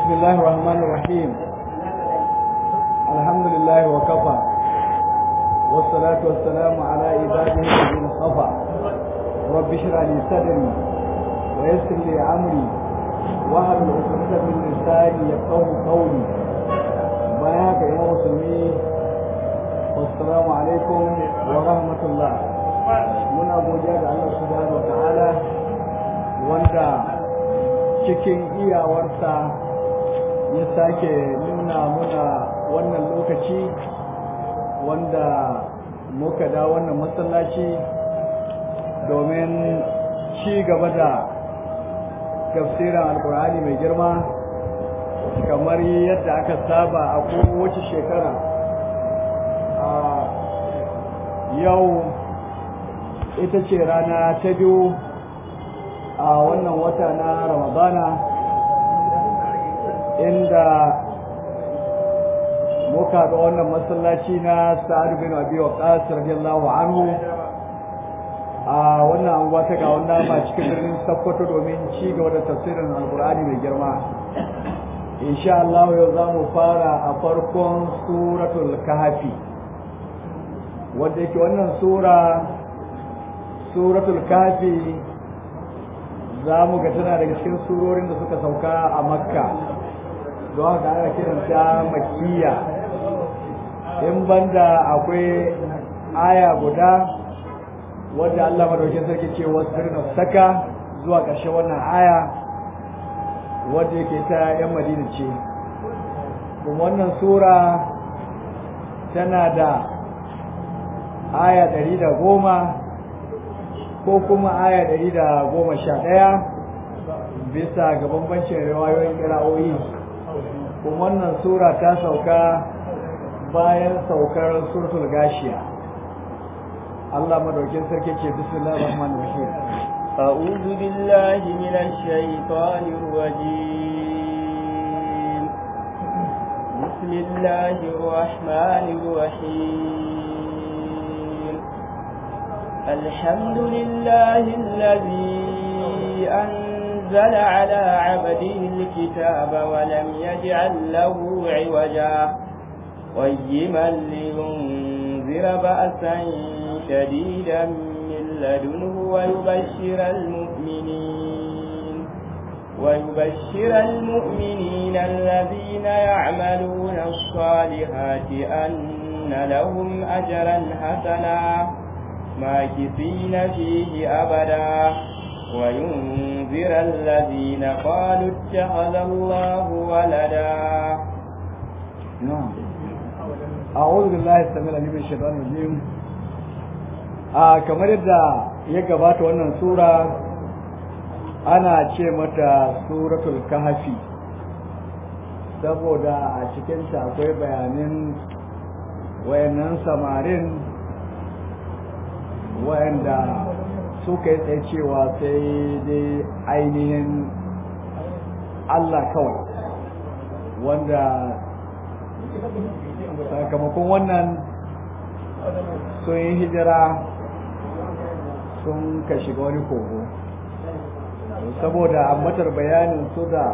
بسم الله الرحمن الرحيم الحمد لله وكفى والصلاة والسلام على عباده الذين اصطفى رب اشرح لي صدري ويسر لي أمري واحلل عقدة من لساني يفقه قولي بياك يا مسلمين والسلام عليكم ورحمة الله muna godiya da Allah subhanahu wa ta'ala wanda cikin iyawarsa ya sake nuna muna wannan lokaci wanda muka da wannan masallaci domin ci gaba da tafsirin alkur'ani mai girma kamar yadda aka saba a kowace shekara a yau ita ce rana ta biyu a wannan wata na ramadana inda muka ga wannan masallaci na sa'ad bin abi waqas radiyallahu anhu a wannan anguwa ta ga wannan ma cikin birnin Sokoto domin ci gaba da tafsirin alqur'ani mai girma insha Allah yau za mu fara a farkon suratul kahfi wanda yake wannan sura suratul kafi za mu ga tana daga cikin surorin da suka sauka a makka don haka ana kiranta makiya in banda akwai aya guda wadda Allah madaukin sarki ce wasu birnin saka zuwa ƙarshen wannan aya wadda yake ta yan madina ce kuma wannan sura tana da aya ɗari da goma ko kuma aya ɗari da goma sha ɗaya bisa ga bambancin riwayoyin kira'o'i kuma wannan sura ta sauka bayan saukar suratul gashiya Allah madaukin sarki ce bismillahir rahmanir rahim أعوذ بالله من الشيطان الرجيم بسم الله الرحمن الرحيم الحمد لله الذي أنزل على عبده الكتاب ولم يجعل له عوجا قيما لينذر بأسا شديدا من لدنه ويبشر المؤمنين ويبشر المؤمنين الذين يعملون الصالحات أن لهم أجرا حسنا ماكثين فيه أبدا وينذر الذين قالوا اتخذ الله ولدا نعم أعوذ بالله السميع العليم من الشيطان الرجيم a kamar yadda ya gabata wannan sura ana ce mata suratul kahfi saboda a cikinta akwai bayanin wayannan samarin wayanda suka yi tsaye cewa sai dai ainihin Allah kawai wanda sakamakon wannan sun yi hijira sun ka shiga wani kogo saboda ambatar bayanin su da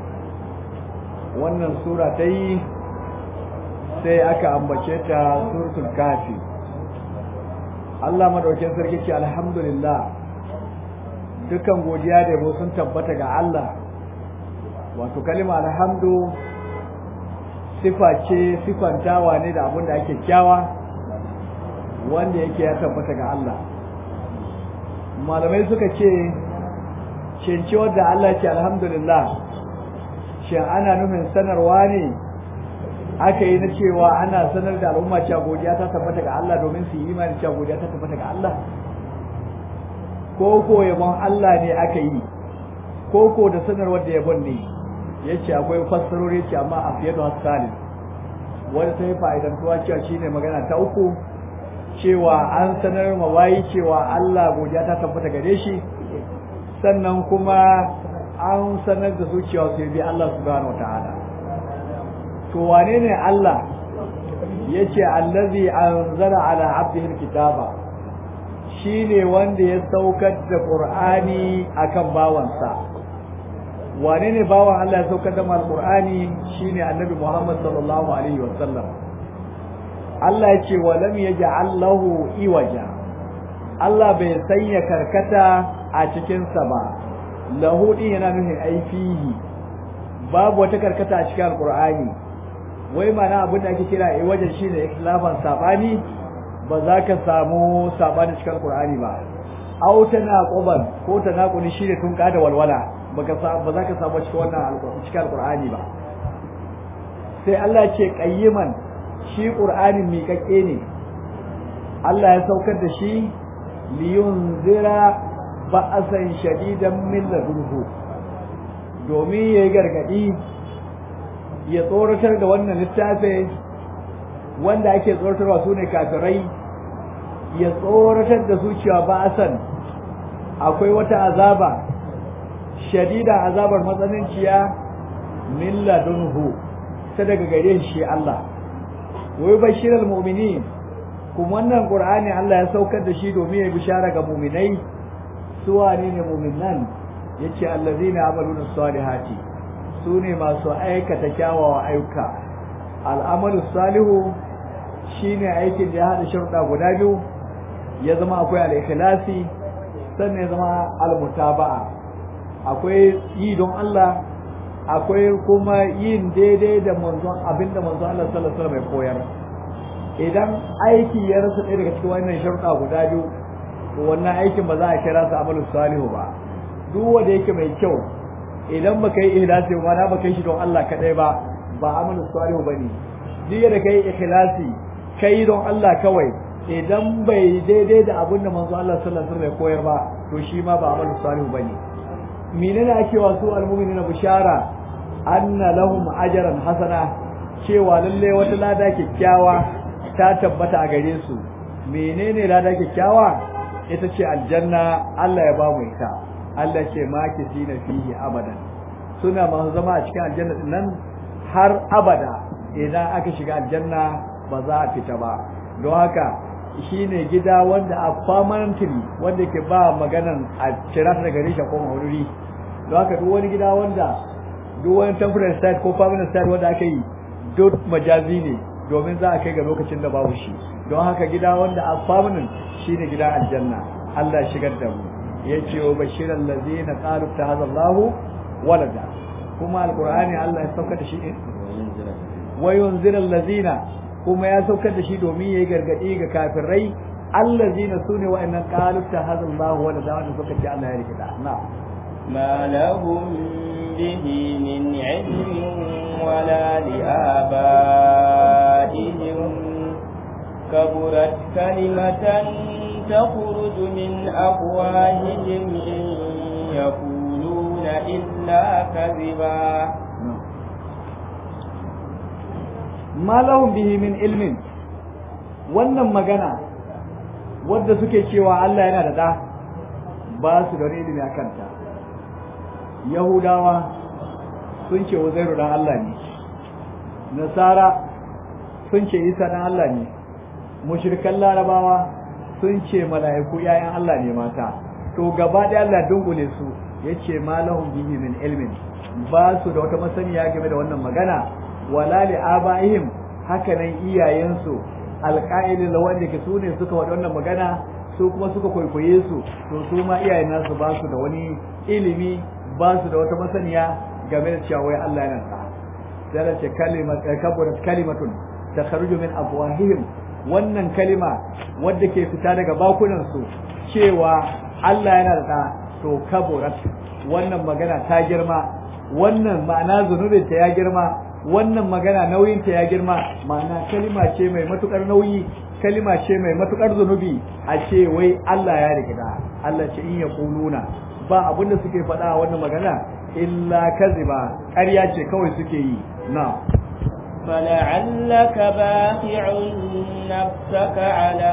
wannan sura ta yi sai aka ambace ta suratul kafi Allah madaukin sarki ce alhamdulillah dukan godiya da yabo sun tabbata ga Allah wato kalima alhamdu sifa ce sifantawa ne da abin da ake kyawa wanda yake ya tabbata ga Allah malamai suka ce cince wadda Allah ce alhamdulillah shin ana nufin sanarwa ne aka yi na cewa ana sanar da al'umma cewa godiya ta tabbata ga Allah domin su yi imani cewa godiya ta tabbata ga Allah ko ko yabon Allah ne aka yi ko ko da sanarwar da yabon ne yace akwai fassarori ce amma a fiye da hasalin wanda ta yi fa'idantuwa cewa shine magana ta uku cewa an sanar ma wayi cewa Allah godiya ta tabbata gare shi sannan kuma an sanar da su cewa su bi Allah subhanahu wataala to wane ne Allah yace allazi anzala ala abdihi alkitaba shine wanda ya saukar da qur'ani akan bawansa wane ne bawan Allah ya saukar da alqur'ani shine annabi Muhammad sallallahu alaihi wasallam Allah ya ce wa lam yaj'al lahu iwaja Allah bai sanya karkata a cikin sa ba lahu din yana nufin aifihi babu wata karkata a cikin alqur'ani wai mana abin da ake kira iwaja shine ikhlafan sabani ba za ka samu sabani cikin alqur'ani ba aw tanaquban ko tanaquli shine tun da walwala baka ba za ka samu cikin wannan cikin alqur'ani ba sai Allah ce qayyiman shi qur'anin miƙaƙe ne Allah ya saukar da shi liyunzira ba'asan shadidan min ladunhu domin yayi gargadi ya tsoratar da wannan littafi wanda ake tsoratarwa sune kafirai ya tsoratar da zuciya ba'asan akwai wata azaba shadida azabar matsananciya min ladunhu ta daga gare shi Allah wai bashiral mu'minin kuma wannan qur'ani Allah ya saukar da shi domin ya bishara ga mu'minai su wane ne mu'minan yace allazina amaluna salihati su ne masu aikata kyawawa ayyuka al'amalu salihu shine aikin da ya hada sharuɗa guda biyu ya zama akwai al-ikhlasi sannan ya zama al-mutaba'a akwai yi don Allah akwai kuma yin daidai da manzon abinda manzon Allah sallallahu alaihi wasallam ya koyar idan aiki ya rasa ɗaya daga cikin wannan sharuɗa guda biyu to wannan aikin ba za a kira sa amalu salihu ba duk wanda yake mai kyau idan baka yi ikhlasi ba na baka yi shi don Allah kadai ba ba amalu salihu bane duk da kai ikhlasi kai don Allah kawai idan bai daidai da abin da manzo Allah sallallahu alaihi wasallam ya koyar ba to shi ma ba amalu salihu bane menene ake wa su almu'minina bishara anna lahum ajran hasana cewa lalle wata lada kyakkyawa ta tabbata a gare su menene lada kyakkyawa ita ce aljanna Allah ya ba mu ita Allah ce ma na fihi abadan suna masu zama a cikin aljanna din nan har abada idan aka shiga aljanna ba za a fita ba don haka shine gida wanda a permanently wanda ke ba maganan a cira ta daga risha ko mahururi don haka duk wani gida wanda duk wani temporary site ko permanent site wanda aka yi duk majazi ne domin za a kai ga lokacin da babu shi don haka gida wanda a permanent shine gida aljanna Allah shigar da mu yace wa bashiral ladina qalu tahazallahu walada kuma alqur'ani Allah ya sauka da shi wa yunziral ladina kuma ya saukar da shi domin yayi gargadi ga kafirai allazina sune wa'annan qalu tahazallahu walada wanda suka ce Allah ya rike da na'am ما لهم به من علم ولا لآبائهم كبرت كلمة تخرج من أفواههم إن يقولون إلا كذبا ما لهم به من علم wannan magana wadda suke cewa Allah yana da da ba su da wani ilimi a kanta Yahudawa sun ce Uzairu dan Allah ne Nasara sun ce Isa dan Allah ne mushrikan Larabawa sun ce mala'iku yayan Allah ne mata to gaba da Allah dungule su yace malahum bihi min ilmin ba su da wata masaniya game da wannan magana wala li abaihim haka nan iyayensu alqa'ilin wanda ke su ne suka wada wannan magana su kuma suka kwaikwaye su to su ma iyayen nasu ba su da wani ilimi ba su da wata masaniya game da cewa wai Allah yana sa sai da ce kalimat kaburat kalimatun takharuju min afwahihim wannan kalima wadda ke fita daga bakunan su cewa Allah yana da to kaburat wannan magana ta girma wannan ma'ana zunubin ta ya girma wannan magana nauyin ta ya girma ma'ana kalima ce mai matukar nauyi kalima ce mai matukar zunubi a ce wai Allah ya rikida Allah ce in ya kuluna ba abinda suke faɗa a wannan magana illa kaziba ƙarya ce kawai suke yi na فلعلك باخع نفسك على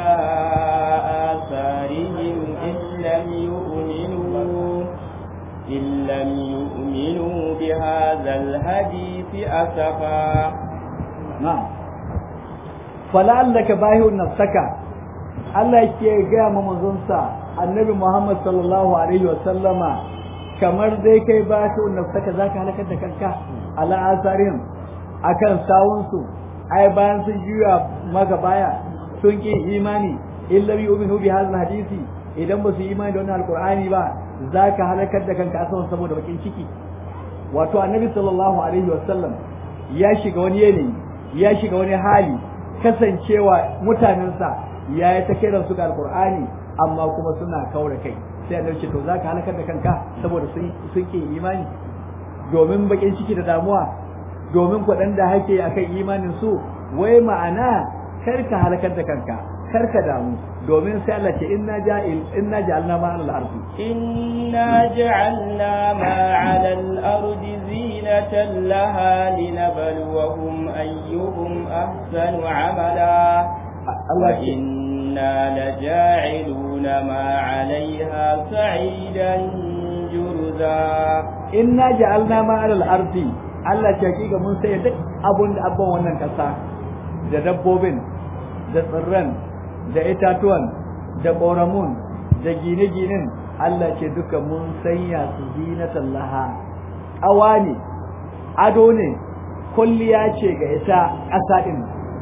آثارهم إن لم يؤمنوا إن لم يؤمنوا بهذا الحديث أسفا نعم فلعلك باهع نفسك Allah yake gaya ma manzonsa annabi Muhammad sallallahu alaihi wa sallama kamar dai kai ba ta nafsaka zaka halakar da kanka ala asarin akan sawunsu ai bayan sun juya maka baya sun ki imani illa yu'minu bi hadha hadisi idan ba su yi imani da wannan alqur'ani ba zaka halakar da kanka asaban saboda bakin ciki wato annabi sallallahu alaihi wasallam ya shiga wani yanayi ya shiga wani hali kasancewa mutanensa ya yi ta kiran su ga alqur'ani amma kuma suna kaura kai sai annabi ce to zaka halakar da kanka saboda sun sun ki imani domin bakin ciki da damuwa domin kwaɗan da hake a kan imanin su wai ma'ana kar ka halakar da kanka kar ka damu domin sai Allah ce inna ja'il inna ja'alna ma 'ala al-ardi inna ja'alna ma 'ala al-ardi zinatan laha linabluwahum ayyuhum ahsanu 'amala Allah ce inna laja'iluna ma 'alayha sa'idan jurza inna ja'alna ma 'ala al-ardi Allah ce hakika mun sai duk abun da abban wannan kasa da dabbobin da tsirran da itatuwan da ƙoramun da gine-ginen Allah ce duka mun sanya su zinatan laha ƙawa ne ado ne kulliya ce ga ita ƙasa ɗin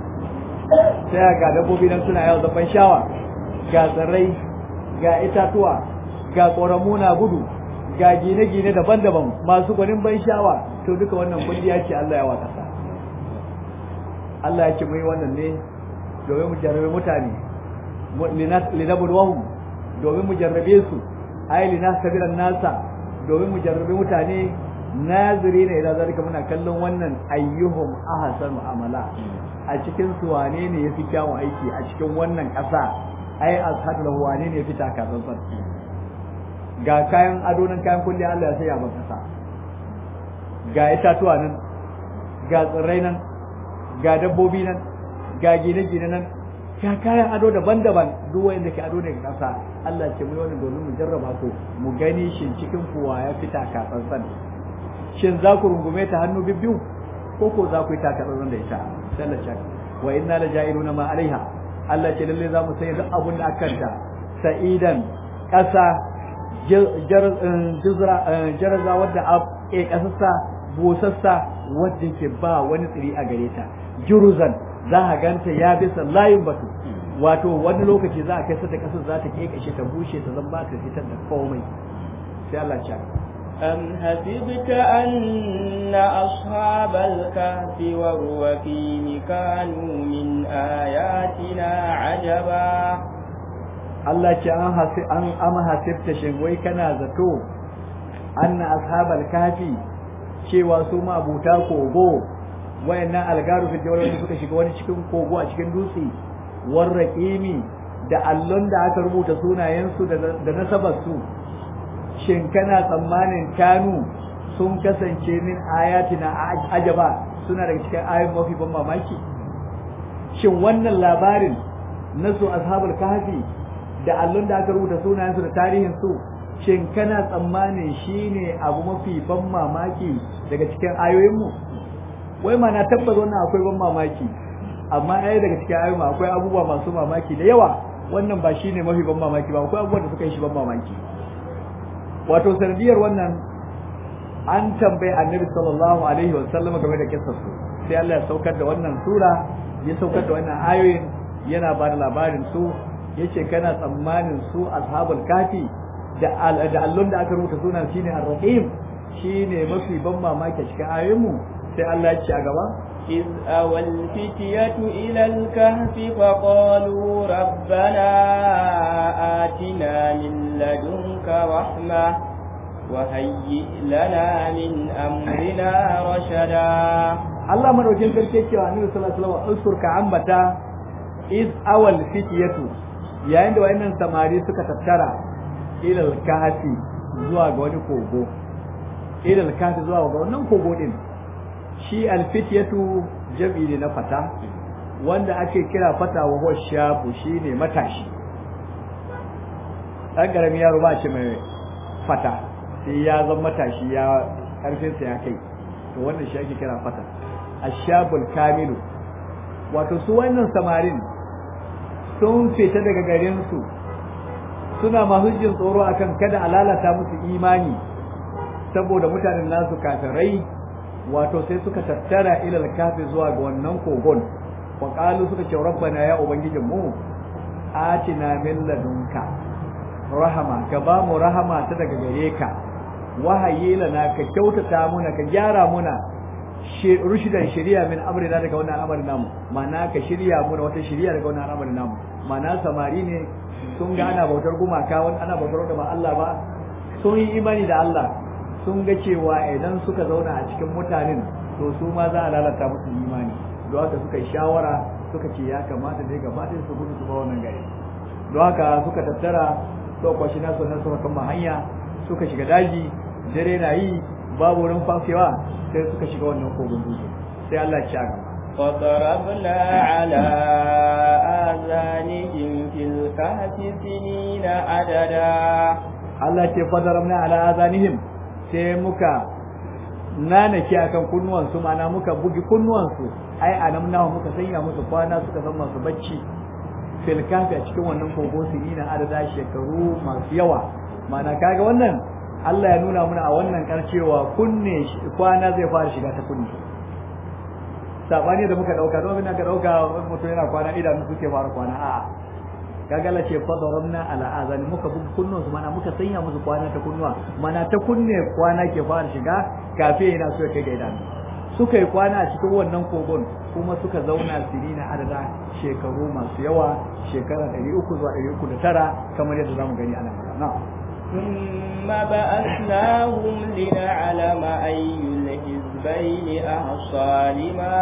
sai ga dabbobi nan suna yau zaban shawa ga tsirrai ga itatuwa ga ƙoramu na gudu ga gine-gine daban-daban masu gwanin ban shawa to duka wannan kulliya ce Allah ya wa ƙasa Allah ya ce mu yi wannan ne domin mu jarrabe mutane linabluwahum domin mu jarrabe su ay linastabiran nasa domin mu jarrabe mutane naziri ne idan zalika muna kallon wannan ayyuhum ahsanu amala a cikin su wane ne yafi kyawun aiki a cikin wannan ƙasa ai ashadu lahu wane ne yafi takatsantsan ga kayan ado nan kayan kulli Allah ya saya ba kasa ga itatuwa nan ga tsirrai nan ga dabbobi nan ga gine-gine nan ga kayan ado daban-daban duk wanda ke ado ne ga kasa Allah ce mu wannan domin mu jarraba su mu gani shin cikin kuwa ya fita ka tsantsan shin za ku rungume ta hannu bibbiyu ko ko za ku yi taka tsantsan da ita sai Allah ce wa inna la ja'iluna ma alaiha Allah ce lalle za mu sanya duk abun da akan ta sa'idan kasa jaraza wadda a kasassa busassa wadda ke ba wani tsiri a gare ta juruzan za a ganta ya bisa layin batu wato wani lokaci za a kai sa da kasar za ta kekashe ta bushe ta zan ba ta fitar da komai sai Allah ya أم حسبت أن أصحاب الكهف والرقيم كانوا من آياتنا عجبا Allah ce an hasi an ama hasibta shin wai kana zato anna ashabal kafi cewa su ma abuta kogo wayannan algaru fi jawar wanda suka shiga wani cikin kogo a cikin dutse warraqimi da allon da aka rubuta sunayensu da nasabar su shin kana tsammanin kanu sun kasance min ayatina ajaba suna daga cikin ayoyin mafi ban mamaki shin wannan labarin na su ashabul kahfi da allon da aka rubuta sunayensu da tarihin su shin kana tsammanin shine abu mafi ban mamaki daga cikin ayoyinmu wai ma na tabbata wannan akwai ban mamaki amma ɗaya daga cikin ayoyin akwai abubuwa masu mamaki da yawa wannan ba shine mafi ban mamaki ba akwai abubuwa da suka yi shi ban mamaki wato sanadiyar wannan an tambayi annabi sallallahu alaihi wa sallam game da kissar su sai Allah ya saukar da wannan sura ya saukar da wannan ayoyin yana ba da labarin su yace kana tsammanin su ashabul kafi da da allon da aka rubuta sunan shine ar-raqim shine mafi ban mamaki cikin ayoyin mu sai Allah ya ce a gaba إذ أوى الفتية إلى الكهف فقالوا ربنا آتنا من لدنك رحمة وهيئ لنا من أمرنا رشدا Allah madaukin sarki cewa Annabi sallallahu alaihi wasallam uskur ka ambata iz awal fitiyatu yayin da wayannan samari suka tattara ila al-kahfi zuwa ga wani kogo ila al-kahfi zuwa ga wannan kogo din shi alfitiyatu jam'i ne na fata wanda ake kira fata wa huwa shafu shine matashi dan garami yaro ba shi mai fata sai ya zama matashi ya karfin sa ya kai to wannan shi ake kira fata ashabul kamilu wato su wannan samarin sun fita daga garin su suna masu jin tsoro akan kada a lalata musu imani saboda mutanen nasu kafirai wato sai suka tattara ilal kafi zuwa ga wannan kogon wa qalu suka ce rabbana ya ubangijin mu atina min ladunka rahama ka ba mu rahama ta daga gare ka wahayi lana ka kyautata muna ka gyara muna rushidan shari'a min amrina daga wannan al'amarin namu ma'ana ka shirya muna wata shari'a daga wannan al'amarin namu ma'ana samari ne sun ga ana bautar gumaka wani ana bautar da ba Allah ba sun yi imani da Allah sun ga cewa idan suka zauna a cikin mutanen to su ma za a lalata musu imani don haka suka yi shawara suka ce ya kamata dai gaba ɗaya su gudu su ba wannan gari don haka suka tattara suka kwashi nasu na suka kama hanya suka shiga daji dare na yi babu wurin fakewa sai suka shiga wannan kogon dutse sai Allah ya ci a gaba فضربنا على آذانهم في الكهف سنين عددا Allah ce fadaramna ala azanihim sai muka nanake akan kunnuwansu mana muka bugi kunnuwansu ai anamna muka sanya musu kwana suka zama masu bacci fil kafi a cikin wannan kogo sinina adada shekaru masu yawa mana kaga wannan Allah ya nuna mana a wannan karcewa kunne kwana zai fara shiga ta kunne sabani da muka dauka don abin da ka dauka mutum yana kwana idanu suke fara kwana a'a kaga la ce fadaramna ala azani muka buga kunnuwan su mana muka sanya musu kwana ta kunnuwa mana ta kunne kwana ke fara shiga kafe yana so kai ga idanu suka yi kwana a cikin wannan kogon kuma suka zauna sirina adada shekaru masu yawa shekara 300 zuwa 309 kamar yadda zamu gani a nan na ثم بأثناهم لنعلم أي الحزبين أحصى لما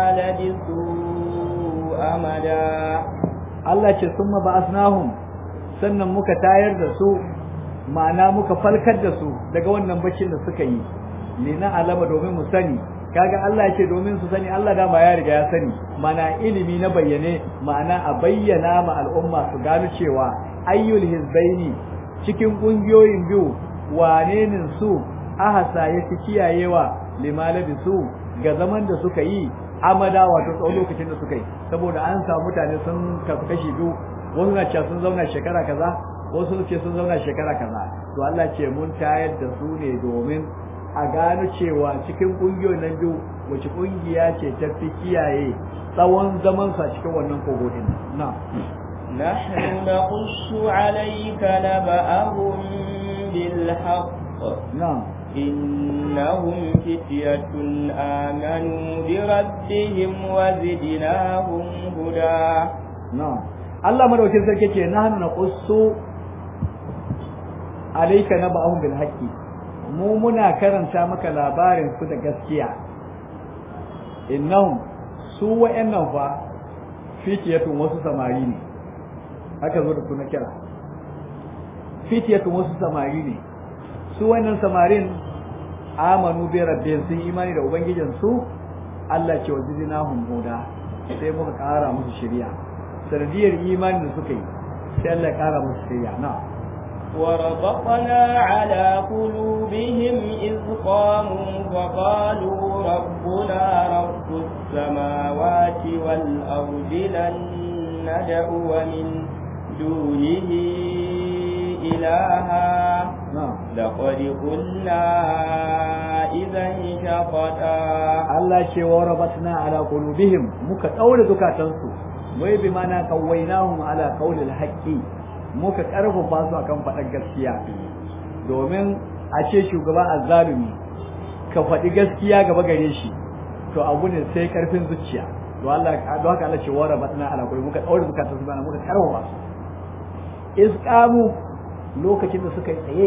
لبثوا أمدا Allah ce sun ba'asnahum sannan muka tayar da su ma'ana muka falkar da su daga wannan baccin da suka yi ne na alama domin mu sani kaga Allah ce domin su sani Allah dama ya riga ya sani mana ilimi na bayyane ma'ana a bayyana ma al'umma su gano cewa ayyul hizbaini cikin kungiyoyin biyu wane ne su ahasa ya fi kiyayewa limalabi su ga zaman da suka yi amada wato tsawon lokacin da suka yi saboda an samu mutane sun kasu kashi biyu wasu na cewa sun zauna shekara kaza wasu ce sun zauna shekara kaza to Allah ce mun tayar da su ne domin a gano cewa cikin kungiyoyin nan biyu wace kungiya ce ta fi kiyaye tsawon zaman sa cikin wannan kogo din na نحن نقص عليك نبأهم بالحق na إنهم فتية آمنوا بربهم وزدناهم هدى na Allah madaukin sarki ce nahnu naqussu alayka naba'ahum bil haqqi mu muna karanta maka labarin su da gaskiya innahum su wa'annan fa fitiyatun wasu samari ne haka zo da suna kira fitiyatun wasu samari ne su wannan samarin amanu bi rabbihim sun imani da ubangijin su Allah ce wajidnahum huda sai muka kara musu shari'a sanadiyar imanin da suka yi sai Allah ya kara musu shari'a na وربطنا على قلوبهم إذ قاموا فقالوا ربنا رب السماوات والأرض لن ندعو من دونه إلها na لقد قلنا إذا شططا Allah ce wa rabatna ala qulubihim muka daure zukatansu wai bi mana kawainahum ala qawlil haqqi muka karfafa su akan faɗar gaskiya domin a ce shugaba azzalumi ka faɗi gaskiya gaba gare shi to abu ne sai karfin zuciya to Allah don haka Allah ce wa rabatna ala qulubihim muka daure zukatansu bana muka karfafa su isqamu lokacin da suka yi tsaye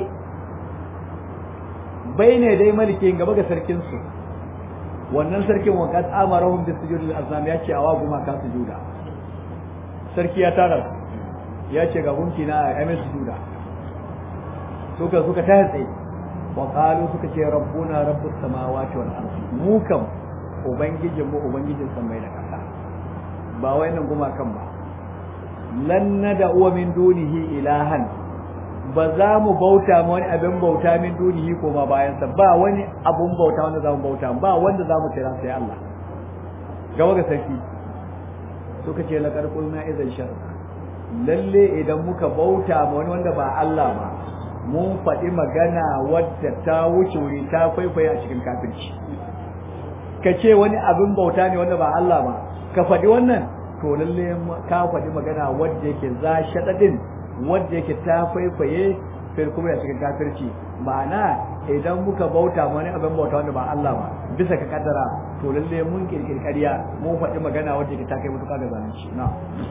bai ne dai malikin gaba ga sarkin su wannan sarkin wa kad amarahum bi sujudil azam ya ce awa guma ka sujuda sarki ya tara su ya ce ga gunki na a mai sujuda suka suka ta tsaye wa qalu suka ce rabbuna rabbus samawati wal ardi mu kam ubangijin mu ubangijin samai da kasa ba wai nan guma kan ba lan nad'u min dunihi ilahan ba za mu bauta ma wani abin bauta min dunihi ko ma bayansa ba wani abun bauta wanda za mu bauta ba wanda za mu kira sai Allah gaba ga sarki suka ce la karqul na idan shar lalle idan muka bauta ma wani wanda ba Allah ba mun faɗi magana wadda ta wuce wuri ta kwaikwaye a cikin kafirci ka ce wani abin bauta ne wanda ba Allah ba ka faɗi wannan to lalle ka faɗi magana wadda yake za shaɗaɗin wadda yake ta kwaikwaye fil kuma a cikin kafirci ma'ana idan muka bauta wani abin bauta wanda ba Allah ba bisa ka kaddara to lalle mun kirkiri ƙarya mun faɗi magana wadda yake ta kai mutuka ga zalunci na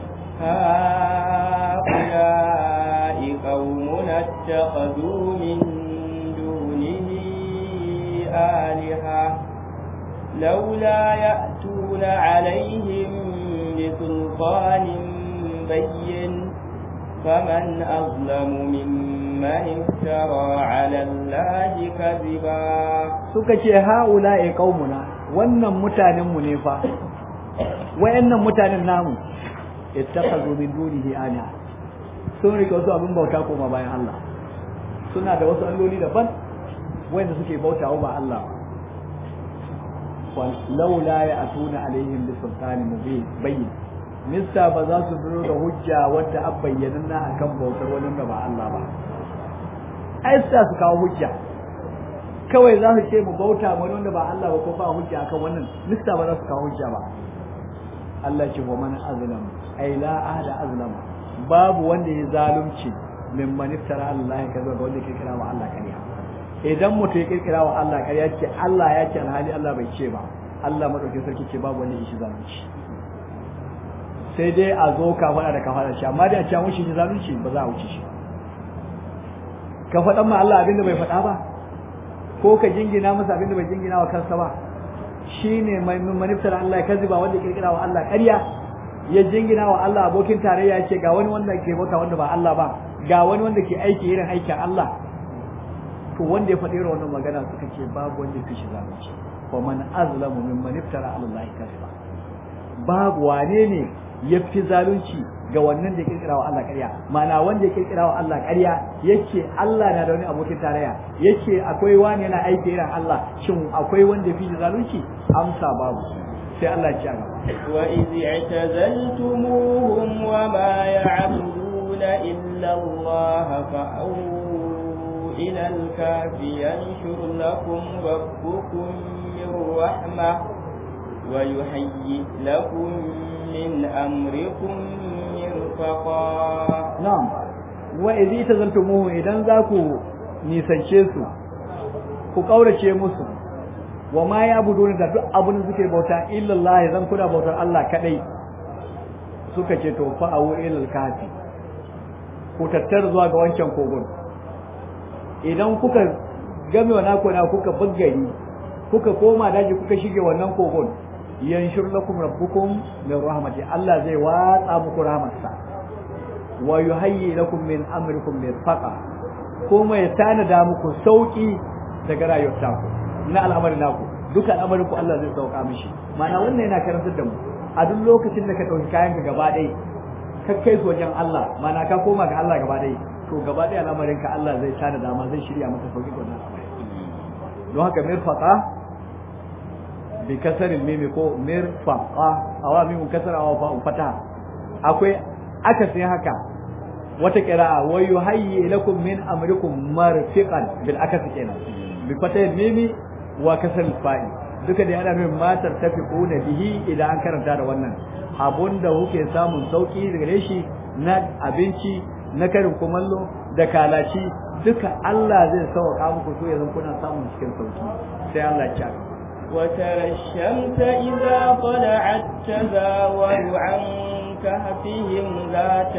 هؤلاء قوم اتخذوا من دونه آلهة لولا يأتون عليهم بسلطان بين فمن أظلم ممن افترى على الله كذبا suka ce ha'ula'i qaumuna wannan mutanen mu ne fa wayannan mutanen namu ittakhadhu min dunihi ana sun rike wasu abin bauta koma bayan Allah suna da wasu alloli daban wanda suke bautawa ba Allah ba laula ya atuna alaihim bi sultanin mubin bayyin mista ba za su zo da hujja wadda an bayyana na akan bautar wani da ba Allah ba ai sa su kawo hujja kawai za su ce mu bauta wani wanda ba Allah ba ko ba hujja akan wannan mista ba za su kawo hujja ba Allah ce wa man azlam ai la ahada azlam babu wanda ya zalunci min man iftara Allah ya kaza ga wanda ke kira wa Allah kariya idan mutum ya kirkira wa Allah kariya ce Allah ya ce alhali Allah bai ce ba Allah madaukakin sarki ce babu wanda ya shi zalunci sai dai a zo ka faɗa da ka faɗa shi amma da a ce mushi zalunci ba za a wuce shi ka faɗan ma Allah abinda bai faɗa ba ko ka jingina masa abinda bai jingina wa kansa ba shine mai maniftar Allah ya kaziba wanda kirkira wa Allah ƙarya ya jingina wa Allah abokin tarayya ce ga wani wanda ke bauta wanda ba Allah ba ga wani wanda ke aiki irin aikin Allah to wanda ya faɗi wannan magana suka ce babu wanda ya shi zalunci wa man azlamu mimman iftara ala Allah kaziba babu wane ne ya fi zalunci ga wannan da ya kirkira wa Allah ƙarya ma'ana wanda ya kirkira wa Allah ƙarya yake Allah na da wani abokin tarayya yake akwai wani yana aiki irin Allah shin akwai wanda ya fi zalunci amsa babu sai Allah ya ci gaba wa iz i'tazaltumuhum wa ma ya'buduna illa Allah fa'u ila al-kafi yanshur lakum rabbukum min rahmah wa yuhayyi lakum min amrikum mirfaqa na'am wa idhi tazaltumuhu idan za ku nisance su ku kaurace musu wa ma ya buduna da duk abin da suke bauta illallah zan kuna bautar Allah kadai suka ce to fa awu ilal kafi ku tattar zuwa ga wancan kogon idan kuka game wa nako na kuka buggari kuka koma daji kuka shige wannan kogon yanshur lakum rabbukum min rahmati Allah zai watsa muku rahmatsa wa yuhayyi lakum min amrikum mirfaqa kuma ya tanada muku sauki daga rayuwar taku na al'amarin naku duka al'amarin ku Allah zai sauka mishi ma'ana wannan yana karantar da mu a duk lokacin da ka dauki kayan ka gaba ɗaya ka kai su wajen Allah ma'ana ka koma ga Allah gaba ɗaya to gaba ɗaya al'amarin ka Allah zai tanada ma zai shirya maka sauki ga wannan al'amari don haka mirfaqa bi kasarin mimi ko mirfaqa awa mimun kasara awa fa'un fata akwai akasin haka wata qira'a wa yuhayyi lakum min amrikum marfiqan bil akasi kenan bi fatayin mimi wa kasal fa'i duka da yana nufin matar tafiquna bihi idan an karanta da wannan abunda kuke samun sauki daga shi na abinci na karin kumallo da kalaci duka Allah zai sauka muku so yanzu kuna samun cikin sauki sai Allah ya وترى الشمس إذا طلعت تزاور عن كهفهم ذات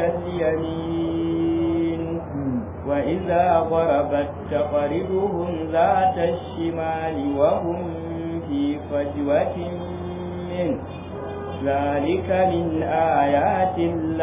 اليمين وإذا غربت تقرضهم ذات الشمال وهم في فجوة منه ذلك من آيات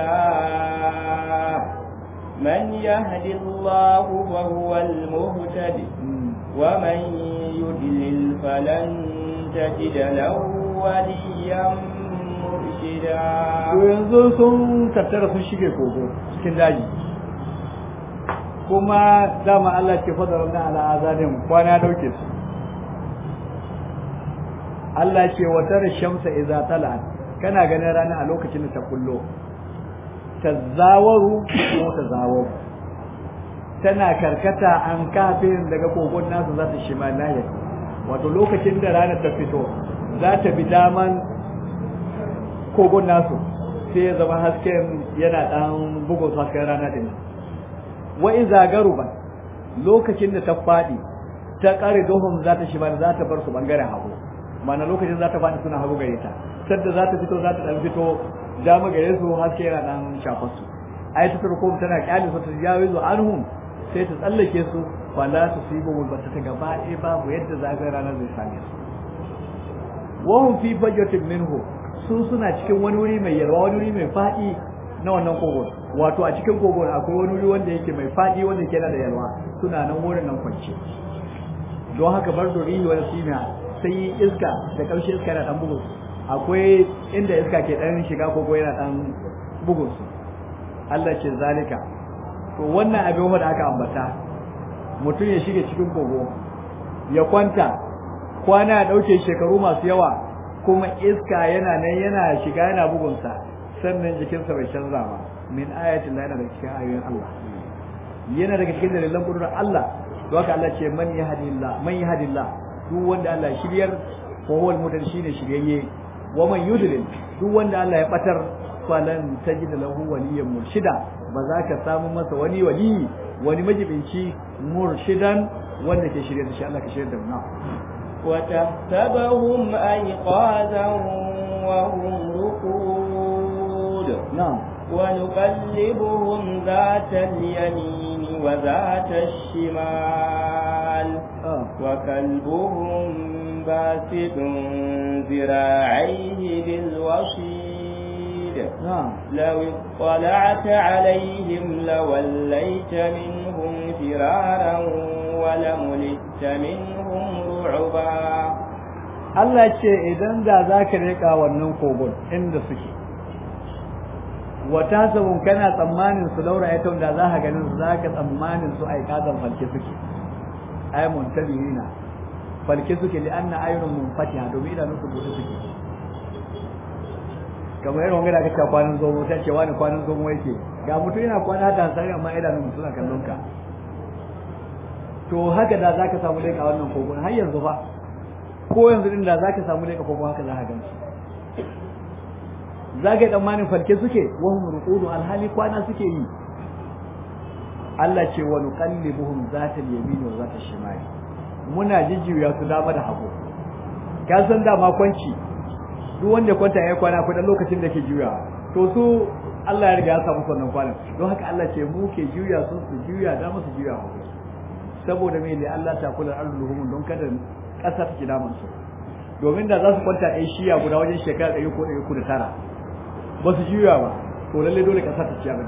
الله من يهد الله فهو المهتد ومن يضلل فلن تجد له وليا مرشدا yanzu sun tattara sun shige kogo cikin daji kuma dama Allah ke fadarar na ala azanin kwana dauke su Allah ce watar shamsa idza talat kana ganin rana a lokacin da ta kullo tazawaru ko tazawaru tana karkata an kafin daga kogon nasu za ta shima lahiyar wato lokacin da ranar ta fito za ta bi daman kogon nasu sai ya zama hasken yana dan bugun hasken rana din wa iza garuba lokacin da ta fadi ta kare dohum za ta shima za ta bar su bangaren hagu mana lokacin za ta fadi suna hagu gare ta sadda za ta fito za ta dan fito dama gare su haske yana dan shafar su ayatul rukum tana kyale su ta jawizu anhum sai ta tsallake su fala su sibu ba ta gaba ɗaya babu yadda zagaye ranar zai same su wahum fi fajratin minhu su suna cikin wani wuri mai yalwa wani wuri mai faɗi na wannan kogon wato a cikin kogon akwai wani wuri wanda yake mai faɗi wanda yake da yalwa suna nan wurin nan kwance don haka bar dori wani sina sai iska da ƙarshe iska yana dan bugun akwai inda iska ke dan shiga kogo yana dan bugun su Allah ce zalika to wannan abin wanda aka ambata mutum ya shige cikin kogo ya kwanta kwana ya dauke shekaru masu yawa kuma iska yana nan yana shiga yana bugunsa sannan jikinsa bai canza ba min ayatin yana daga cikin ayoyin Allah yana daga cikin dalilan kudurar Allah to haka Allah ce man yahdillah man yahdillah duk wanda Allah ya shiryar ko huwal mutan shine shiryayye wa man yudlil duk wanda Allah ya batar falan tajid lahu waliyyan murshida ba za ka samu masa wani wali wani majibinci murshidan wanda ke shirye da shi Allah ka shirye da mu وتحسبهم أيقاظا وهم رقود نعم ونقلبهم ذات اليمين وذات الشمال آه. وكلبهم باسط ذراعيه بالوصيد نعم لو اطلعت عليهم لوليت منهم فرارا ولملئت منهم رعبا Allah ce idan da za ka riƙa wannan kogon inda suke wata sabon kana tsammanin su laura ya da za ka ganin su za ka tsammanin su a ƙazan falke suke ai muntabihina falke suke li anna ayyunun munfatiha domin idanun su bude suke kamar irin wanga da aka ce kwanan zomo ta ce wani kwanan zomo yake ga mutum yana kwana hata hansari amma idanun suna kallon ka to haka da za ka samu leƙa wannan kogon har yanzu fa ko yanzu din da za ka samu leƙa kogon haka za ka gan su za ka yi tsammanin farke suke wahum ruqudu alhali kwana suke yi Allah ce wa nuqallibuhum zata al-yamin wa zata al-shimal muna jijjiya su dama da hagu ka san da ma kwanci duk wanda kwanta ya kwana akwai dan lokacin da ke juya to su Allah ya riga ya samu wannan kwanan don haka Allah ce mu ke juya su su juya dama su juya hagu saboda me ne Allah ta kula arzuhum don kada kasar ki daman su domin da za su kwanta a shiya guda wajen shekara ɗari ko ɗari ko da tara ba su juya ba to lalle dole kasar ta ci abin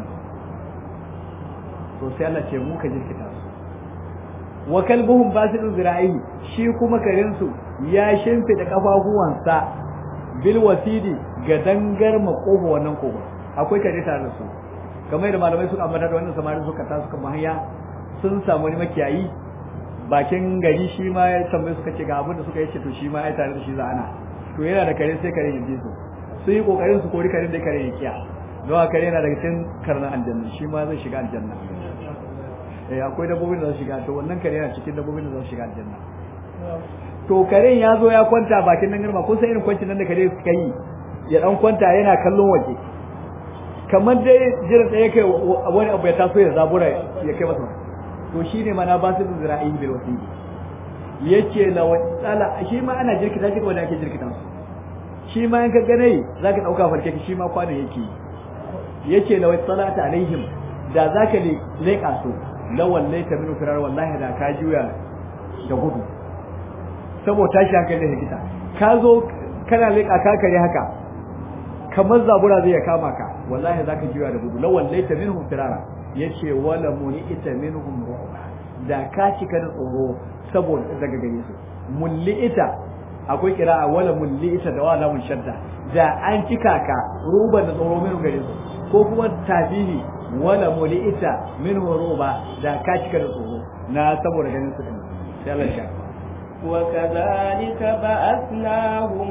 to sai Allah ce mu ka jirkita su wa kalbuhum basidun zira'ihi shi kuma karin su ya shimfida kafafuwansa bil wasidi ga dangar makoho wannan kogo akwai kare tare da su kamar da malamai suka ambata da wannan samari suka ta suka mahaya sun samu wani makiyayi bakin gari shi ma ya tambaye suka ce ga abin da suka yi ce to shi ma ya tare da shi za ana to yana da kare sai kare ya ji su sun yi kokarin su kori karen da kare ya kiya don haka kare yana daga cikin karnan aljanna shi ma zai shiga aljanna eh akwai dabbobin da za su shiga to wannan kare yana cikin dabbobin da za su shiga aljanna to karen ya zo ya kwanta bakin nan garma kun san irin kwancin nan da kare suka yi ya dan kwanta yana kallon waje kamar dai jiran da yake wani abu ya taso ya zabura ya kai masa to shine mana ba su zira'i bil wasili yace la wasala shi ma ana jirkita shi wanda ake jirkita su shi ma in ka gane zaka dauka farke shi ma kwana yake yace la wasalata alaihim da zaka leka su lawan laita min firar wallahi da ka juya da gudu saboda tashi hankali da hikita ka zo kana leka ka kare haka kamar zabura zai kama ka wallahi zaka juya da gudu lawan laita minhum firara yace wala muni'ita minhum ru'ba da ka cika da tsoro saboda daga gare su mulli'ita akwai kira'a wala mulli'ita da wala mun shadda da an cika ka ruba da tsoro min gare su ko kuma tabihi wala mulita min ruba da ka cika da tsoro na saboda ganin su din sai Allah ya وكذلك بعثناهم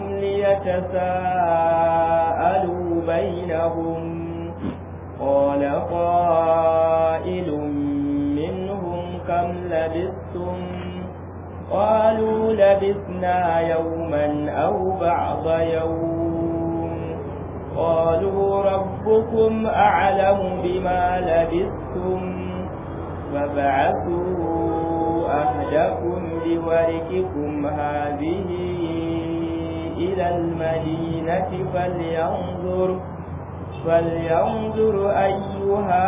ليتساءلوا بينهم قال قائل منهم لبثتم قالوا لبثنا يوما أو بعض يوم قالوا ربكم أعلم بما لبثتم فبعثوا أهلكم بورككم هذه إلى المدينة فلينظر فلينظر أيها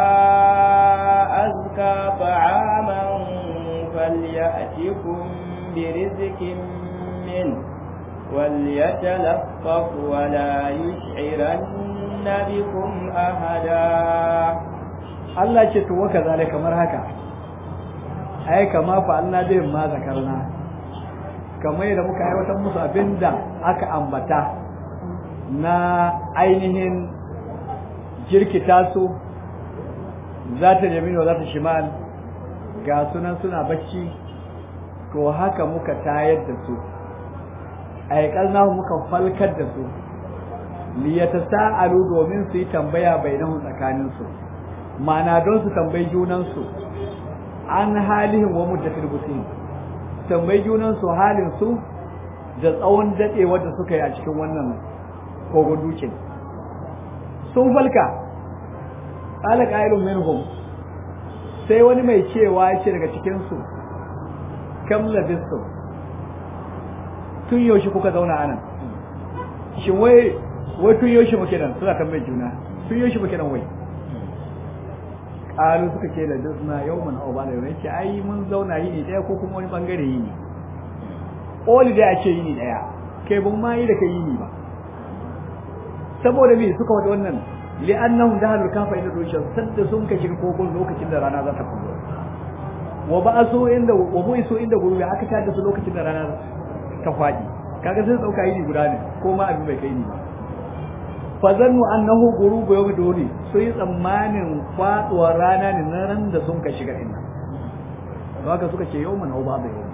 أزكى طعاما فليأتكم برزق منه وليتلطف ولا يشعرن بكم أحدا Allah ce to waka zale kamar haka ai kama fa Allah zai ma zakarna kamar yadda muka aiwatar musu abinda aka ambata na ainihin jirkita su za ta yamino za ta shimal ga sunan suna bacci to haka muka tayar da su aikalnahu muka falkar da su liyata sa'alu domin su yi tambaya bainahu tsakanin su ma'ana don su tambayi junan su an halihin wa muddatil busin tambayi junan su halin su da tsawon dadewar da suka yi a cikin wannan kogon dukin sun falka qala qailun minhum sai wani mai cewa ya ce daga cikin su kam labistum tun yaushe kuka zauna anan shin wai wai tun yaushe muke nan suna tambayar juna tun yaushe muke nan wai qalu suka ce da dusna yawman aw ba'da yawmin ce ai mun zauna yini daya ko kuma wani bangare yini oli da ake yini daya kai ban ma yi da kai yini ba saboda me suka wada wannan li'annahum dahalul kafa ila rushan sadda sun ka shiga kogon lokacin da rana za ta kullo wa ba'asu inda wa bu'isu inda gurubi aka tada su lokacin da rana ta faɗi kaga sai dauka yini guda ne ko ma abin bai kai ni ba fa zannu annahu gurubu yawmi duni so yi tsammanin faduwar rana ne na ran da sun ka shiga din to haka suka ce yawman au babu yau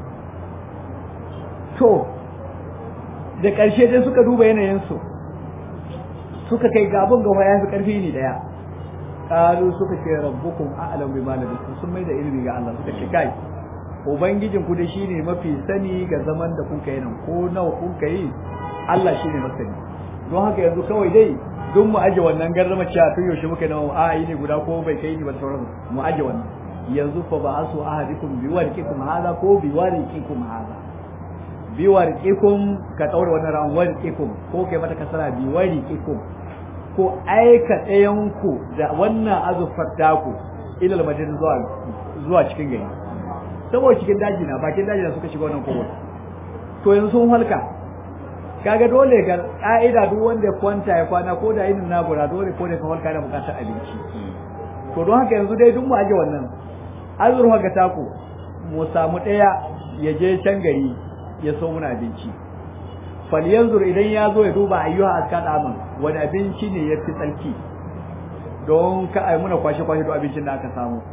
to da ƙarshe dai suka duba yanayin su suka kai gabon gaba ya fi ƙarfi ne daya qalu suka ce rabbukum a'lam bima labistum sun mai da ilimi ga Allah suka ce kai ubangijin ku da shine mafi sani ga zaman da kun kai nan ko nawa kun kai Allah shine masani don haka yanzu kawai dai duk mu aje wannan garrama cewa tun yaushe muka nawa a yi ne guda ko bai kai ni ba sauran mu aje wannan yanzu fa ba'asu ahadikum bi warqikum hada ko bi warqikum hada bi warqikum ka daura wannan ran warqikum ko kai mata kasara bi warqikum ko aika ɗayan ku da wannan azufar taku ilal madina zuwa zuwa cikin gari saboda cikin daji na bakin daji na suka shiga wannan kowa to yanzu sun halka kaga dole ga ka'ida duk wanda ya kwanta ya kwana ko da yinin nagura dole ko da ka halka da bukatar abinci to don haka yanzu dai duk mu aje wannan azurfa ga taku mu samu ɗaya ya je can gari ya so muna abinci falyanzur idan ya zo ya duba ayyuha askan aman wani abinci ne ya fi tsarki don ka ai muna kwashe kwashe duk abincin da aka samu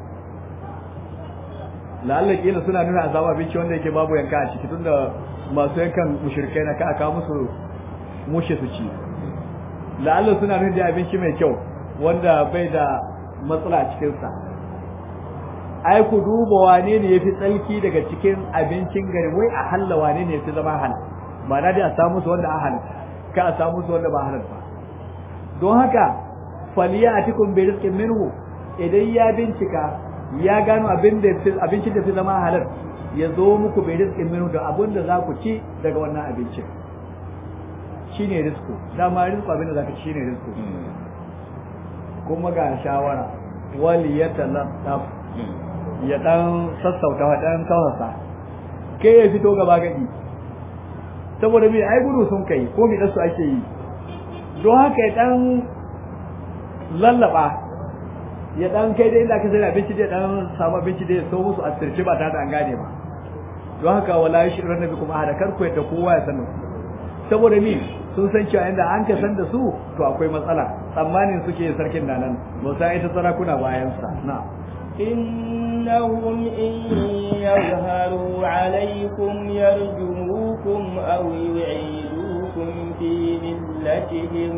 la'alla kila suna nuna a samu abinci wanda yake babu yanka a ciki tunda masu yankan mushrikai na ka aka musu mushe su ci la'alla suna nuna da abinci mai kyau wanda bai da matsala a cikinsa ai ku duba wane ne yafi tsalki daga cikin abincin gari wai a halla wane ne yafi zama halal ba na dai a samu su wanda a halal ka a samu su wanda ba halal ba don haka faliya atikum bi rizqin minhu idan ya bincika ya gano abin da abincin da fi zama halal ya zo muku bai rizqin minhu da abin da za ku ci daga wannan abincin shine rizku dama rizku abin da za ka ci shine rizku kuma ga shawara wali yatalattaf ya dan sassauta wa dan kawasa kai ya fito gaba gadi saboda me ai gudu sun kai ko me su ake yi don haka ya dan lallaba ya dan kai da inda ka sai abinci da dan samu abinci da ya so musu a sirce ba tare da an gane ba don haka wala shi ran nabi kuma hada kar ku yadda kowa ya sanu saboda me sun san cewa inda an ka san da su to akwai matsala tsammanin suke sarkin nan ba sai ita sarakuna bayan sa na'am إنهم إن يظهروا عليكم يرجموكم أو يعيدوكم في ملتهم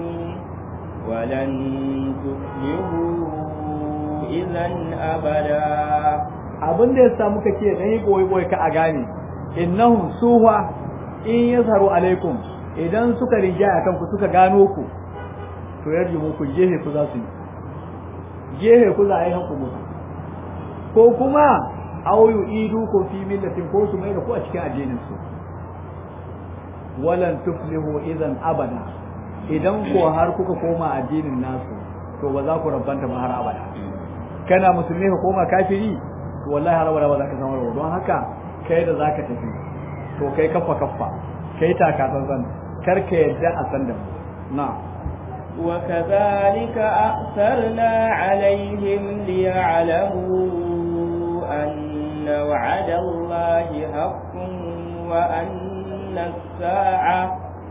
ولن تفلحوا إذا أبدا abin da ya sa muka ce dan yi boye boye ka a gane innahum suwa in yazharu alaikum idan suka rinjaya akan ku suka gano ku to yarji muku jehe ku za su yi jehe ku za a yi hanku musu ko kuma aw yu'idu ku fi millatin ko su mai da ku a cikin addinin su walan tuflihu idan abada idan ko har kuka koma addinin nasu to ba za ku rabbanta ba har abada kana musulmi ka koma kafiri to wallahi har abada ba za ka samu rawa don haka kai da zaka tafi to kai kaffa kaffa kai taka tsantsan kar ka yadda a san da na وكذلك أأثرنا عليهم ليعلموا أن وعد الله حق وأن الساعة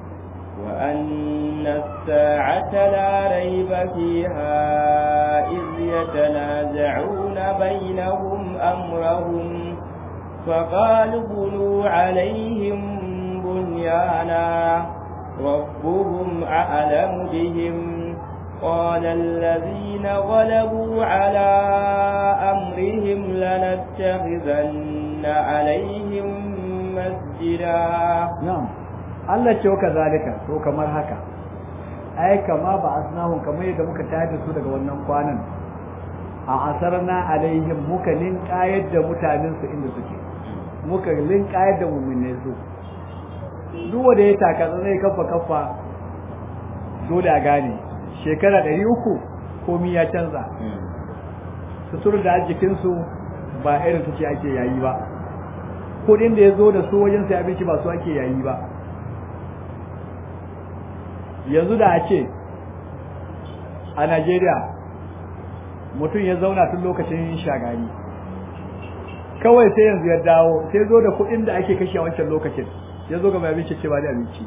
وأن الساعة لا ريب فيها إذ يتنازعون بينهم أمرهم فقالوا بنوا عليهم بنيانا ربهم أعلم بهم قال الذين غلبوا على أمرهم لنتخذن عليهم مسجدا na'am Allah ce waka zalika to kamar haka ai kama ba asnahum kamar yadda muka tayar da su daga wannan kwanan a asarna alaihim muka linkayar da mutanen su inda suke muka linkayar da mu'minai su duk wanda ya taka zai kafa kafa dole a gane shekara ɗari uku komi ya canza sutur da jikinsu ba irin su ce ake yayi ba kudin da ya zo da su wajen sai abinci ba su ake yayi ba yanzu da a ce a Najeriya mutum ya zauna tun lokacin shagari kawai sai yanzu ya dawo sai zo da kudin da ake kashe a wancan lokacin ya zo ga mai abinci ce ba da abinci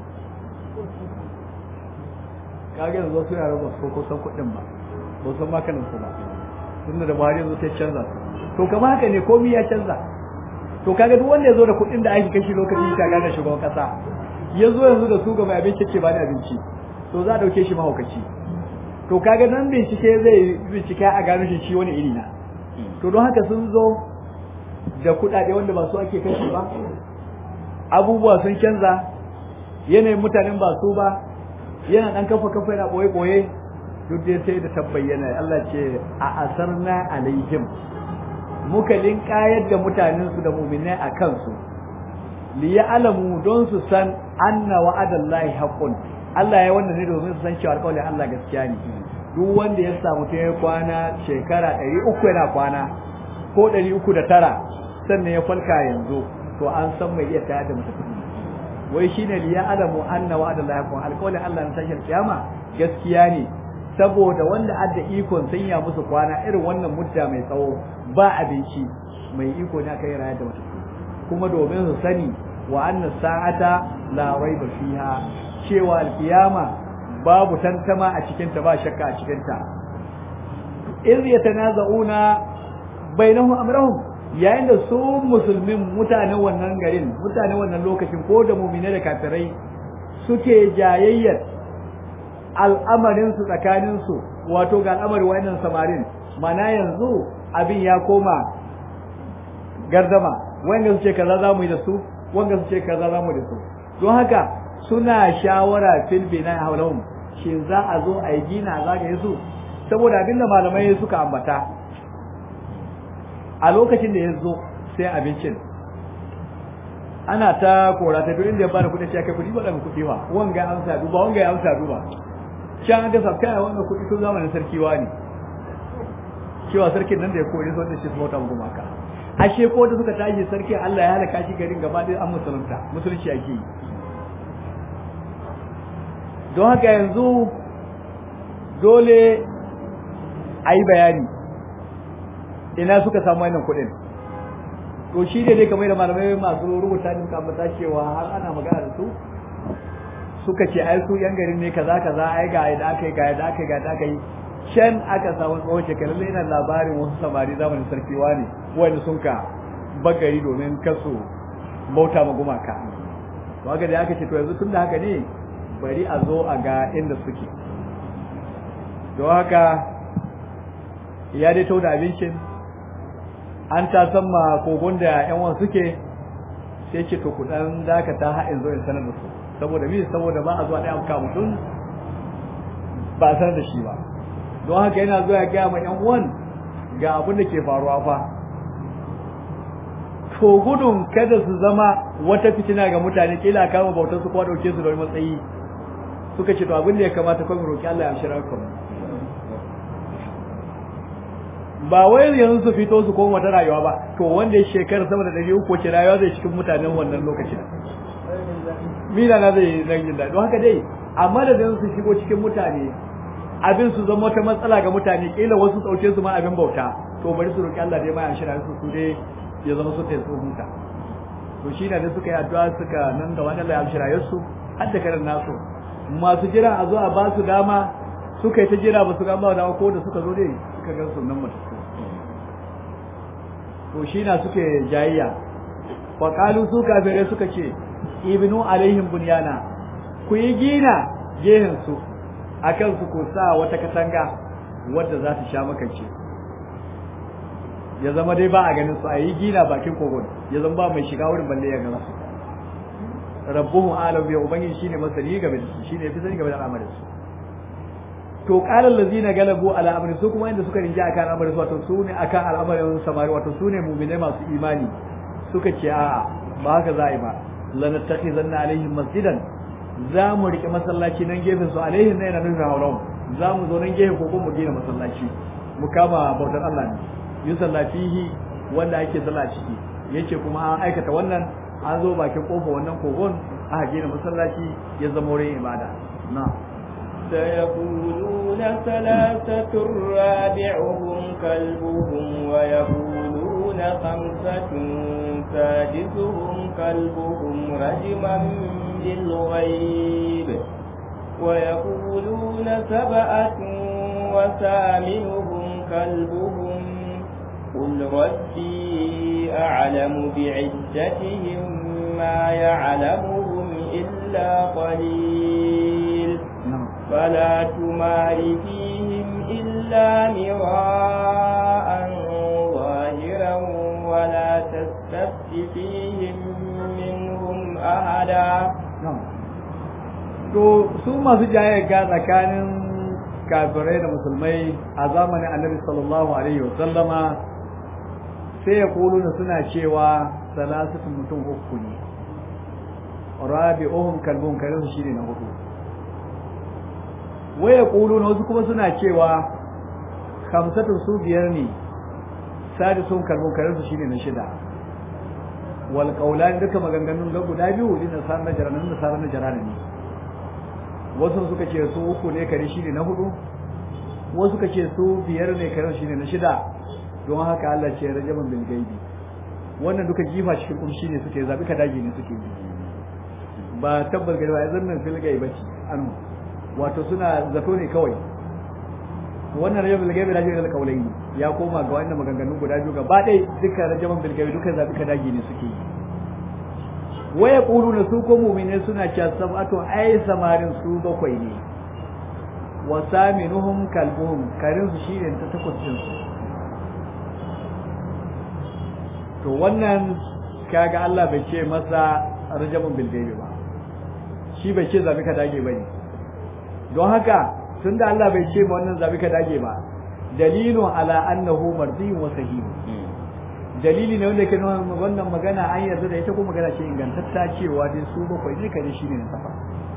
kage yanzu wasu yaran ba su ko san kudin ba ba san makanin su ba tunda da Buhari yanzu ta canza su to kamar haka ne komai ya canza to kaga duk wanda ya zo da kuɗin da ake kashi lokacin ta gane shugaban kasa ya zo yanzu da su ga mai abinci ce ba da abinci to za a dauke shi mahaukaci to kaga nan bincike zai bincike a gano shi shi wani iri na to don haka sun zo da kuɗaɗe wanda ba su ake kashi ba abubuwa sun canza yanayin mutanen ba su ba yana dan kafa kafa yana boye boye duk dai sai da tabbayyana Allah ce a asarna alaihim muka linkayar da mutanensu da muminai a kansu li alamu don su san anna wa'adallahi haqqun Allah ya wanda ne domin su san cewa alƙawarin Allah gaskiya ne duk wanda ya samu ta kwana shekara ɗari uku yana kwana ko ɗari uku da tara sannan ya falka yanzu to an san mai iya tayar da mutum wai shine li alamu anna wa'adallahi haqqun alƙawarin Allah na tashar kiyama gaskiya ne saboda wanda adda ikon sanya musu kwana irin wannan mutta mai tsawo ba abinci mai iko ne aka yi rayar da mutum kuma domin su sani wa anna sa'ata la raiba fiha cewa alkiyama babu tantama a cikin ta ba shakka a cikin ta iz yatanaza'una bainahum amrahum yayin da su musulmin mutanen wannan garin mutanen wannan lokacin ko da mu'mine da kafirai suke jayayyar al'amarin su tsakanin su wato ga al'amarin wayannan samarin mana yanzu abin ya koma gardama wanda su ce kaza za mu yi da su wanda su ce kaza za mu yi da su don haka suna shawara fil bina haulahum shin za a zo a yi gina za ga su saboda abin da malamai suka ambata a lokacin da ya zo sai abincin ana ta kora ta duk inda ya bada kuɗi sai kai kuɗi ba daga kuɗi ba wanga ya amsa duba wanga ya amsa duba can ga sabka wannan kuɗi tun zamanin sarki wani cewa sarkin nan da ya kore sun da shi bauta mu gumaka ashe ko da suka tashi sarkin Allah ya halaka shi garin gaba da an musulunta musulunci ake yi don haka yanzu dole a yi bayani ina suka samu wannan kuɗin to shi ne dai kamar da malamai masu rubuta ne suka ambata cewa har ana magana da su suka ce ai su yan garin ne kaza kaza ai ga yadda aka yi ga yadda aka yi ga yadda aka yi can aka samu tsohon shekaru lai na labarin wasu samari zamanin sarki ne wanda sun ka bagari domin kasu bauta ma gumaka to haka da aka ce to yanzu tun da haka ne bari a zo a ga inda suke don haka ya dai tau da abincin an ta san ma kogon da yan wan suke sai ce to ku dan dakata har in zo in sanar da su saboda me saboda ba a zuwa ɗaya amka mutum ba a sanar da shi ba don haka yana zuwa ya gaya ma yan uwan ga abin da ke faruwa fa to gudun kada su zama wata fitina ga mutane kila kama bautar su kuma dauke su da wani matsayi suka ce to abin da ya kamata kawai roki Allah ya shirya ku ba wai yanzu su fito su koma wata rayuwa ba to wanda ya shekara sama da ɗari uku ce rayuwa zai cikin mutanen wannan lokacin mina na zai zan jin daɗi haka dai amma da zan su shigo cikin mutane abin su zama wata matsala ga mutane kila wasu ɗauke su ma abin bauta to bari su roki Allah dai ma ya shirya su su dai ya zama su tayi huta to shi ne da suka yi addu'a suka nan da wani Allah ya shirya su har da karin nasu masu jira a zo a ba su dama suka yi ta jira ba su ga ba dama ko da suka zo dai suka ga sunan mutum to shi na suke jayayya wa qalu su kafirai suka ce ibnu alaihim bunyana ku yi gina gehen su akan su ko sa wata katanga wadda za ta sha makance ya zama dai ba a ganin su a yi gina bakin kogon ya zama ba mai shiga wurin balle ya gana su rabbuhu alam ya ubangiji shine masani game da su shine fi sani game da al'amarin su to qala allazina galabu ala amri su kuma inda suka rinja akan al'amarin su wato su ne akan al'amarin samari wato su ne mu'minai masu imani suka ce a'a ba haka za a yi ba lanattakhizanna alaihim masjidan za mu rike masallaci nan gefen su alaihim ne na nufin haulahum za mu zo nan gefen kogon mu gina masallaci mu kama bautar Allah ne yusalla fihi wanda ake sallah ciki yace kuma an aikata wannan an zo bakin kofa wannan kogon aka gina masallaci ya zama wurin ibada na سيقولون ثلاثة رابعهم كلبهم ويقولون خمسة سادسهم كلبهم رجما بالغيب ويقولون سبعة وثامنهم كلبهم قل ربي أعلم بعدتهم ما يعلمهم إلا قليل فلا تمار فيهم إلا مراء ظاهرا ولا تستفت فيهم منهم أحدا to su masu jayayya tsakanin kafirai da musulmai a zamanin annabi sallallahu alaihi wa sallama sai ya kuluna suna cewa salasatu mutum uku ne rabi'uhum kalbun karin su shine na hudu waya kuluna wasu kuma suna cewa khamsatu su biyar ne sadisun kalbun karin su shine na shida wal qawlan duka maganganun ga guda biyu din nasar na jaranan nasar na jarana ne wasu suka ce su uku ne kare shine na hudu wasu suka ce su biyar ne kare shine na shida don haka Allah ce rajaman bil gaibi wannan duka jifa cikin kumshi ne suke zabi ka dage ne suke ba tabbas gari ba ya zannan fil gaibi ce anu wato suna zato ne kawai wannan rajaman bil gaibi rajin da kaulai ya koma ga wannan maganganun guda biyu gaba ɗaya duka rajaman bil gaibi duka zabi ka dage ne suke waya na su ko mu'mine suna cewa sab'atu ai samarin su bakwai ne wa saminuhum kalbuhum karin su shine ta takwas din su to wannan kaga Allah bai ce masa rajamun bil gaibi ba shi bai ce zabi ka dage bane don haka tunda Allah bai ce ma wannan zabi ka dage ba dalilun ala annahu mardiyun wa sahih dalili ne wanda ke nuna wannan magana an yarda da ita ko magana ce ingantatta cewa dai su bakwai ne kare shine na safa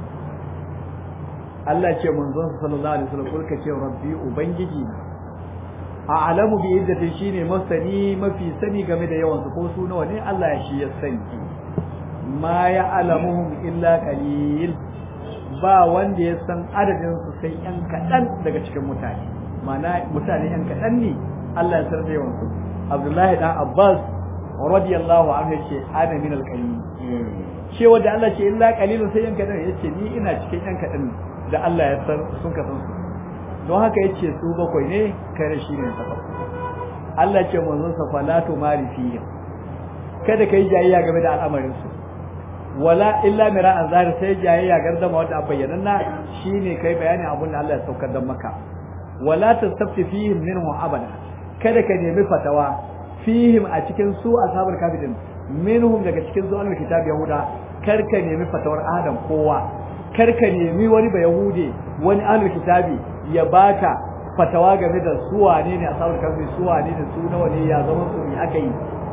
Allah ce manzon sallallahu alaihi wasallam kulka ce rabbi ubangiji na a'lamu bi iddati shine masani mafi sani game da yawan su ko su nawa ne Allah ya shi ya sani ma ya alamuhum illa qalil ba wanda ya san adadin su sai yan kadan daga cikin mutane ma'ana mutane yan kadan ne Allah ya san da yawan su Abdullahi dan Abbas radiyallahu anhu yace ana min al-qalil ce wanda Allah ce illa qalilun sai yan kadan yace ni ina cikin yan kadan da Allah ya san sun ka san su don haka yace su bakwai ne kare shi ne takwas Allah ce manzon sa falatu mari fihi kada kai jayayya game da al'amarin su wala illa mira'an zahir sai jayayya gardama wanda bayyana na shine kai bayani abun da Allah ya saukar da maka wala tastafti fihi minhu abada kada ka nemi fatawa fihim a cikin su ashabul kafi din minhum daga cikin su ahlul kitab yahuda karka nemi fatawar adam kowa karka nemi wani ba yahude wani ahlul kitabi ya baka fatawa game da su wane ne ashabul kafi su wane ne su nawa ne ya zama su ne aka yi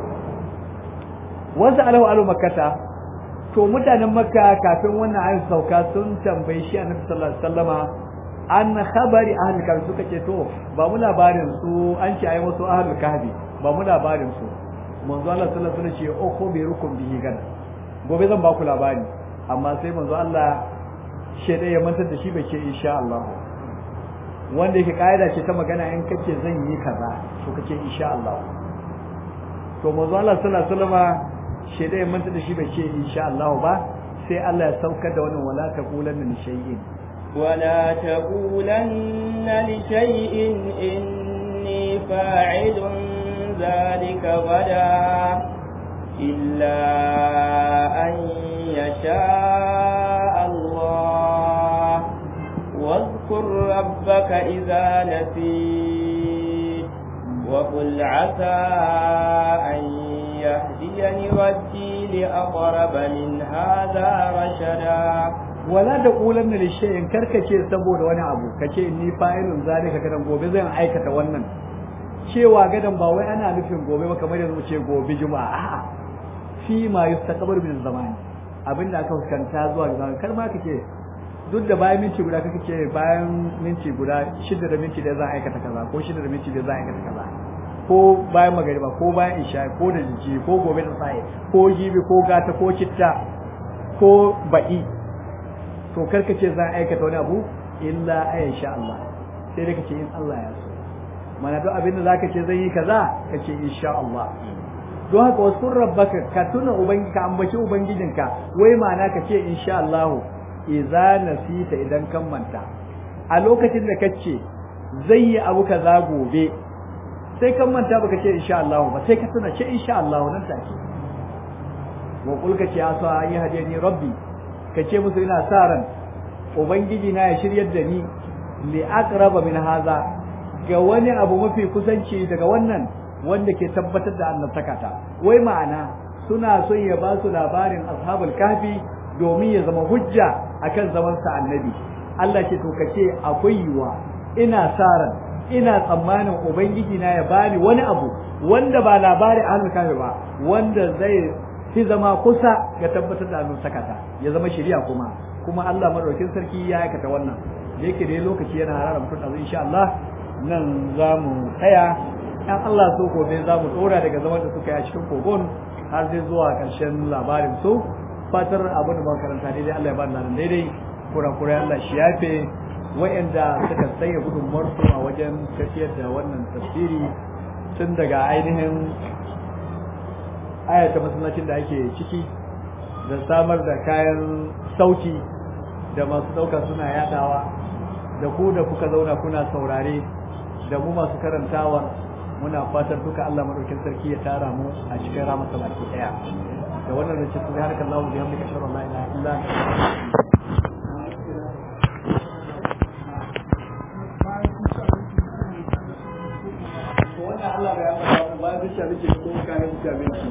wasu alahu alu makkata to mutanen makka kafin wannan ayin sauka sun tambayi shi annabi sallallahu alaihi wasallama an khabari ahlul kahfi suka ce to ba mu labarin su an ce ai wasu ahlul kahfi ba mu labarin su manzo Allah sallallahu alaihi wasallam ce o ko bi rukum bihi gana gobe zan ba ku labari amma sai manzo Allah shede ya mantar da shi bai ce insha Allah wanda yake kaida ce ta magana in kace zan yi kaza to kace insha Allah to manzo Allah sallallahu alaihi wasallam shede ya mantar da shi bai ce insha Allah ba sai Allah ya saukar da wannan wala taqulanna li shay'in ولا تقولن لشيء إني فاعل ذلك غدا إلا أن يشاء الله واذكر ربك إذا نسيت وقل عسى أن يهديني ربي لأقرب من هذا رشدا wala da kulan da lishayin karkace saboda wani abu kace ni fa'ilun zalika gadan gobe zan aikata wannan cewa gadan ba wai ana nufin gobe ba kamar yanzu ce gobe juma'a a'a fi ma yustaqbalu min zamani abinda aka fuskanta zuwa ga zaman kar ma kake duk da bayan minti guda kake ce bayan minti guda shida da minti da zan aikata kaza ko shida da minti da zan aikata kaza ko bayan magariba ko bayan isha ko da jiji ko gobe da sai ko jibi ko gata ko citta ko ba'i to karka ce za a aikata wani abu illa ayan sha Allah sai dai kace in Allah ya so mana duk abin da zaka ce zan yi kaza kace insha Allah don haka wasu rabbaka ka tuna ubangi ka ambaci ubangijinka wai mana ka ce insha Allah idza nasita idan kan manta a lokacin da kace zai yi abu kaza gobe sai kan manta baka ce insha Allah ba sai ka tuna ce insha Allah nan take wa kulka ce asa ayi hadiyani rabbi ka ce musu ina sa ran ubangiji na ya shiryar da ni li aqraba min haza ga wani abu mafi kusanci daga wannan wanda ke tabbatar da annabtakata wai ma'ana suna son ya ba su labarin ashabul kahfi domin ya zama hujja akan zaman sa annabi Allah ce to kace akwai yiwa ina sa ran ina tsammanin ubangiji na ya bani wani abu wanda ba labarin ahlul kahfi ba wanda zai fi zama kusa ga tabbatar da annabi sakata ya zama shari'a kuma kuma Allah madaukakin sarki ya aikata wannan da yake da lokaci yana harara mutum da insha Allah nan za mu tsaya dan Allah so gobe za mu dora daga zaman da suka yi a cikin kogon har sai zuwa karshen labarin su fatar abin da makaranta daidai Allah ya ba nan daidai kurakurai Allah shi yafe wa'anda suka tsaye gudunmuwar su a wajen tafiyar da wannan tafsiri tun daga ainihin ayata masallacin da ake ciki da samar da kayan sauti da masu ɗauka suna yadawa da ku da kuka zauna kuna saurare da mu masu karantawa muna fatan duka Allah madaukin sarki ya tara mu a cikin ramasa baki daya da wannan da cikin harkar Allah bihamdika shalla la ilaha illa anta